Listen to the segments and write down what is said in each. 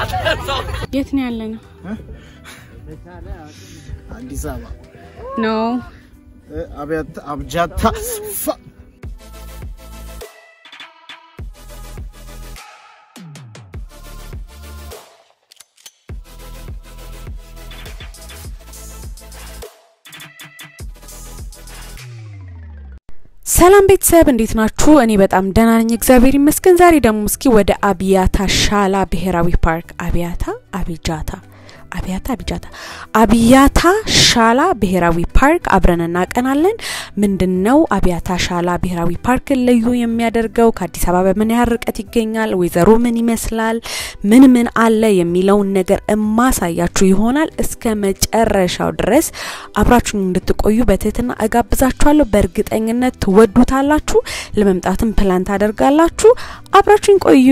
የት ነው ያለ ነው? አዲስ አበባ ኖ አብያታ አብጃታ ፋ ሰላም ቤተሰብ እንዴት ናችሁ? እኔ በጣም ደህና ነኝ፣ እግዚአብሔር ይመስገን። ዛሬ ደግሞ እስኪ ወደ አብያታ ሻላ ብሔራዊ ፓርክ አብያታ አቢጃታ አብያታ አቢጃታ አብያታ ሻላ ብሔራዊ ፓርክ አብረን እናቀናለን። ምንድን ነው አብያታ ሻላ ብሔራዊ ፓርክ ልዩ የሚያደርገው? ከአዲስ አበባ በምን ያህል ርቀት ይገኛል? ወይዘሮ ምን ይመስላል? ምን ምን አለ የሚለውን ነገር እማሳያችሁ ይሆናል። እስከ መጨረሻው ድረስ አብራችሁን እንድትቆዩ በትህትና እጋብዛችኋለሁ። በእርግጠኝነት ትወዱታላችሁ። ለመምጣትም ፕላን ታደርጋላችሁ። አብራችሁን ቆዩ።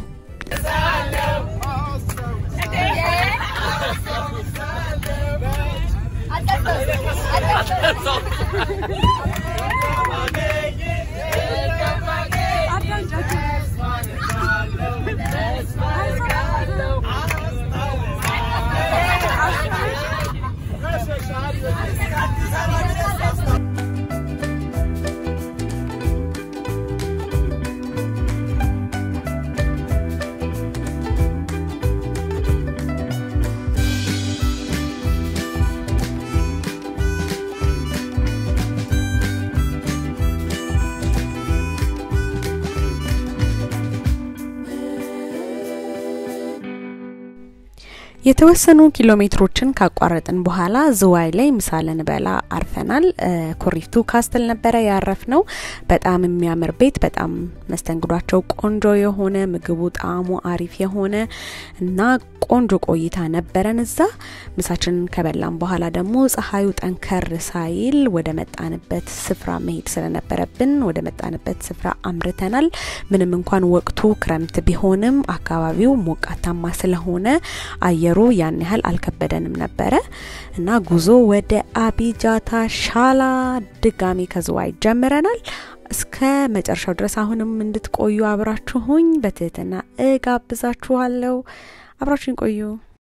የተወሰኑ ኪሎ ሜትሮችን ካቋረጥን በኋላ ዝዋይ ላይ ምሳ ልንበላ አርፈናል። ኩሪፍቱ ካስትል ነበረ ያረፍ ነው። በጣም የሚያምር ቤት፣ በጣም መስተንግዷቸው ቆንጆ የሆነ ምግቡ ጣዕሙ አሪፍ የሆነ እና ቆንጆ ቆይታ ነበረን እዛ። ምሳችንን ከበላን በኋላ ደግሞ ፀሐዩ ጠንከር ሳይል ወደ መጣንበት ስፍራ መሄድ ስለነበረብን ወደ መጣንበት ስፍራ አምርተናል። ምንም እንኳን ወቅቱ ክረምት ቢሆንም አካባቢው ሞቃታማ ስለሆነ አየሩ ያን ያህል አልከበደንም ነበረ እና ጉዞ ወደ አቢጃታ ሻላ ድጋሚ ከዝዋይ ጀምረናል። እስከ መጨረሻው ድረስ አሁንም እንድትቆዩ አብራችሁኝ በትህትና እጋብዛችኋለሁ። አብራችሁኝ ቆዩ።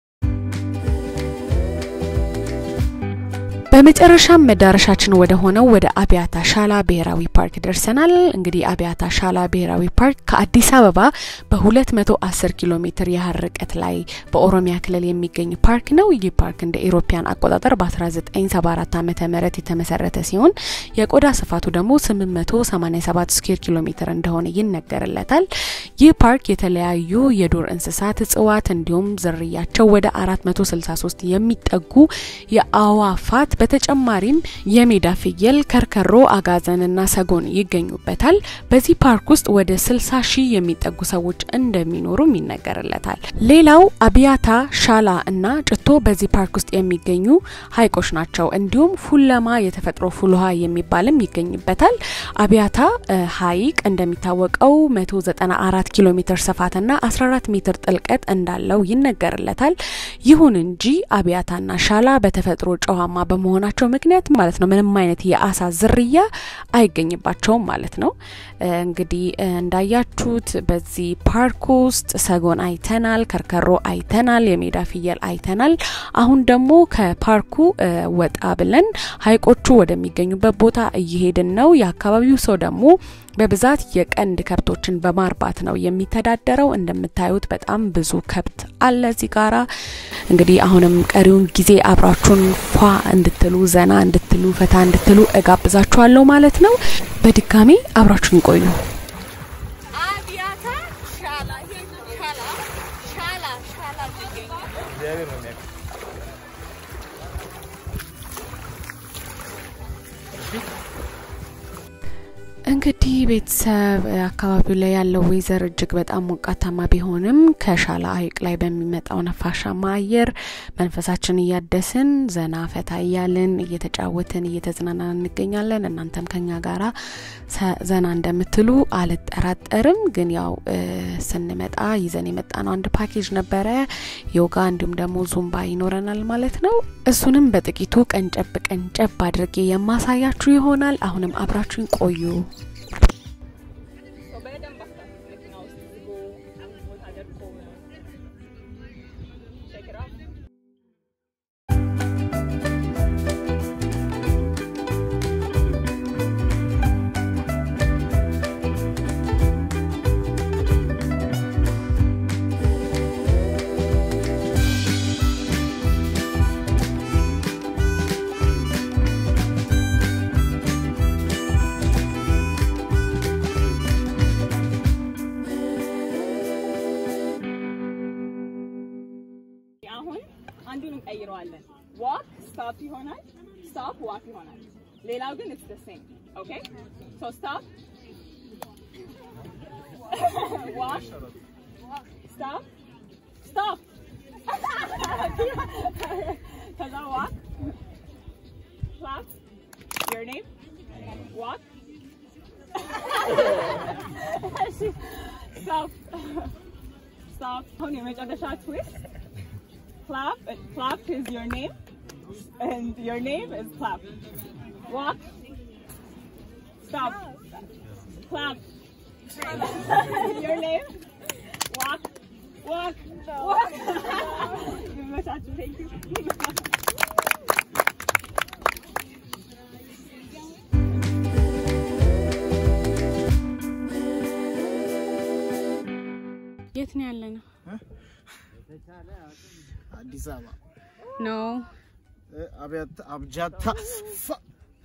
በመጨረሻም መዳረሻችን ወደ ሆነው ወደ አብያታ ሻላ ብሔራዊ ፓርክ ደርሰናል። እንግዲህ አብያታ ሻላ ብሔራዊ ፓርክ ከአዲስ አበባ በ210 ኪሎ ሜትር ያህል ርቀት ላይ በኦሮሚያ ክልል የሚገኝ ፓርክ ነው። ይህ ፓርክ እንደ ኢሮፓያን አቆጣጠር በ1974 ዓመተ ምህረት የተመሰረተ ሲሆን የቆዳ ስፋቱ ደግሞ 887 ስኩዌር ኪሎ ሜትር እንደሆነ ይነገርለታል። ይህ ፓርክ የተለያዩ የዱር እንስሳት፣ እጽዋት እንዲሁም ዝርያቸው ወደ 463 የሚጠጉ የአዋፋት በተጨማሪም የሜዳ ፍየል፣ ከርከሮ፣ አጋዘንና ሰጎን ይገኙበታል። በዚህ ፓርክ ውስጥ ወደ 60 ሺህ የሚጠጉ ሰዎች እንደሚኖሩም ይነገርለታል። ሌላው አብያታ ሻላ እና ጭቶ በዚህ ፓርክ ውስጥ የሚገኙ ሀይቆች ናቸው። እንዲሁም ፉለማ የተፈጥሮ ፉል ውሃ የሚባልም ይገኝበታል። አብያታ ሀይቅ እንደሚታወቀው 194 ኪሎ ሜትር ስፋትና 14 ሜትር ጥልቀት እንዳለው ይነገርለታል። ይሁን እንጂ አብያታና ሻላ በተፈጥሮ ጨዋማ በመሆናቸው ምክንያት ማለት ነው ምንም አይነት የአሳ ዝርያ አይገኝባቸውም ማለት ነው። እንግዲህ እንዳያችሁት በዚህ ፓርክ ውስጥ ሰጎን አይተናል፣ ከርከሮ አይተናል፣ የሜዳ ፍየል አይተናል። አሁን ደግሞ ከፓርኩ ወጣ ብለን ሀይቆቹ ወደሚገኙበት ቦታ እየሄድን ነው። የአካባቢው ሰው ደግሞ በብዛት የቀንድ ከብቶችን በማርባት ነው የሚተዳደረው። እንደምታዩት በጣም ብዙ ከብት አለ እዚህ ጋራ። እንግዲህ አሁንም ቀሪውን ጊዜ አብራችሁን ፏ እንድትሉ ዘና እንድትሉ ፈታ እንድትሉ እጋብዛችኋለሁ ማለት ነው። በድጋሚ አብራችሁን ቆዩ። እንግዲህ ቤተሰብ አካባቢው ላይ ያለው ወይዘር እጅግ በጣም ሞቃታማ ቢሆንም ከሻላ ሀይቅ ላይ በሚመጣው ነፋሻማ አየር መንፈሳችን እያደስን ዘና ፈታ እያልን እየተጫወትን እየተዝናናን እንገኛለን። እናንተም ከኛ ጋራ ዘና እንደምትሉ አልጠራጠርም። ግን ያው ስንመጣ ይዘን የመጣ ነው አንድ ፓኬጅ ነበረ፣ ዮጋ እንዲሁም ደግሞ ዙምባ ይኖረናል ማለት ነው። እሱንም በጥቂቱ ቀንጨብ ቀንጨብ አድርጌ የማሳያችሁ ይሆናል። አሁንም አብራችሁን ቆዩ። እንቀይረዋለን። ዋክ ስታፕ ይሆናል፣ ስታፕ ዋክ ይሆናል። ሌላው ግን ኢትስ ዘ ሴም ኦኬ። ሶ ስታፕ ዋክ ስታፕ ስታፕ ከዛ ዋክ ክላፕ ዮር ኔም ዋክ ስታፕ ስታፕ አሁን የመጨረሻ ትዊስት clap and clap is your name and your name is clap walk stop clap your name walk walk walk ይመቻችሁ thank you የት ነው ያለ ነው? አዲስ አበባ ኖ እ፣ አብያታ አብጃታ ፋ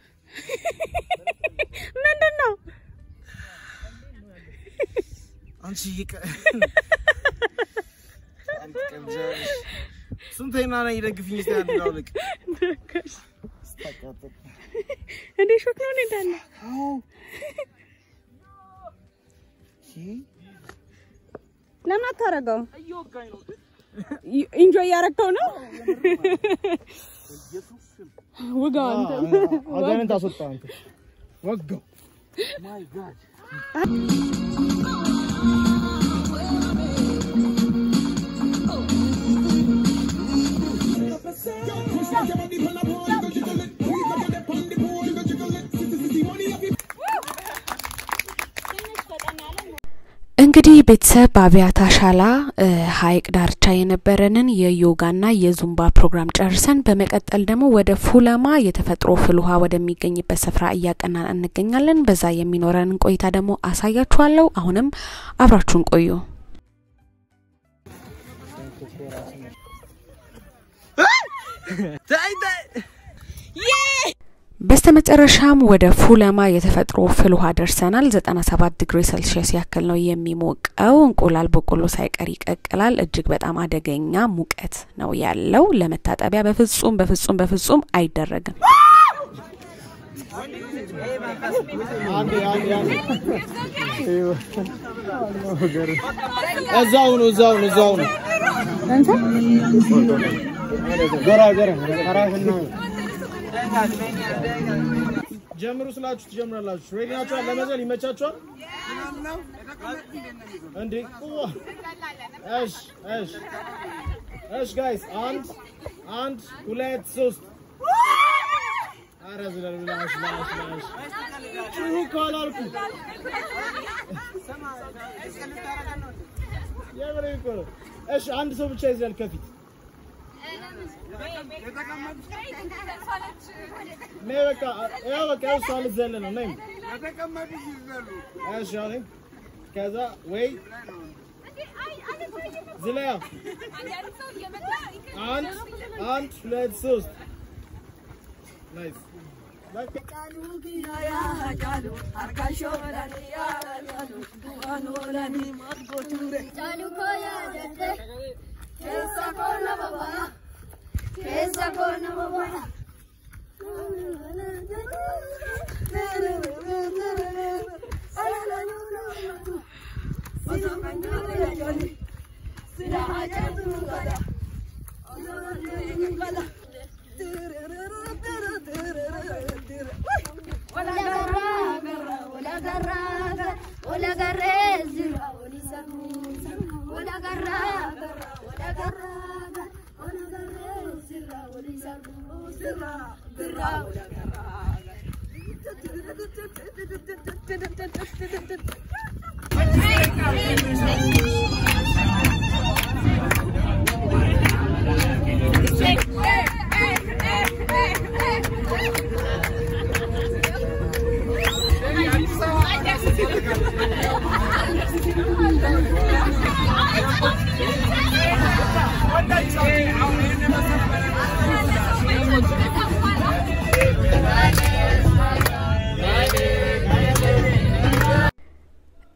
ምንድን ነው? አንቺ ይቀ አንተ ቀብጃለሽ። ስንተኛ ነኝ ደግፍኝ እስቲ አንድ ላውልቅ። ስታቃጥል። እንዴ ሾክ ነው እንዳለ አዎ ለምን አታረገው? ኢንጆይ እያረግከው ነው? ውጋው አንተ አጋንንት አስወጣ አንተ ወጋው እንግዲህ ቤተሰብ በአብያታ ሻላ እ፣ ሐይቅ ዳርቻ የነበረንን የዮጋና የዙምባ ፕሮግራም ጨርሰን በመቀጠል ደግሞ ወደ ፉለማ የተፈጥሮ ፍል ውሃ ወደሚገኝበት ስፍራ እያቀናን እንገኛለን። በዛ የሚኖረንን ቆይታ ደግሞ አሳያችኋለሁ። አሁንም አብራችሁን ቆዩ። ታይ ታይ በስተመጨረሻም ወደ ፉለማ የተፈጥሮ ፍል ውሃ ደርሰናል። 97 ዲግሪ ሴልሺየስ ያክል ነው የሚሞቀው። እንቁላል በቆሎ ሳይቀር ይቀቅላል። እጅግ በጣም አደገኛ ሙቀት ነው ያለው። ለመታጠቢያ በፍጹም በፍጹም በፍጹም አይደረግም። አንዴ አንዴ አንዴ እዛው ነው እዛው ነው እዛው ነው ጎራ ጎራ አራፍና ጀምሩ ስላችሁ ትጀምራላችሁ። ሬዲ ናችኋል? ለመዘል ይመቻችኋል? እንዴ ቁዋ እሺ እሺ እሺ ጋይስ አንድ አንድ ሁለት ሶስት ኧረ ዝለል ብላሽ ብላሽ ብላሽ ጩሁ እኮ አላልኩም። የምሬን እኮ ነው። እሺ አንድ ሰው ብቻ ይዝለል ከፊት ነይ በቃ ያው በቃ እሷ ልትዘል ነው ነይ እሺ አሁን ከዛ ወይ ዝለያ አንድ አንድ ሁለት ሶስት ናይስ በቃ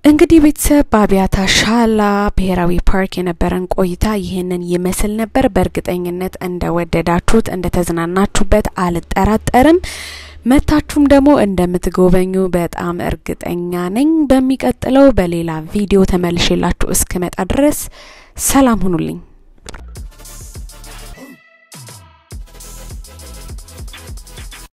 እንግዲህ ቤተሰብ በአብያታ ሻላ ብሔራዊ ፓርክ የነበረን ቆይታ ይህንን ይመስል ነበር። በእርግጠኝነት እንደወደዳችሁት እንደተዝናናችሁበት አልጠራጠርም። መታችሁም ደግሞ እንደምትጎበኙ በጣም እርግጠኛ ነኝ። በሚቀጥለው በሌላ ቪዲዮ ተመልሼላችሁ እስክመጣ ድረስ ሰላም ሁኑልኝ።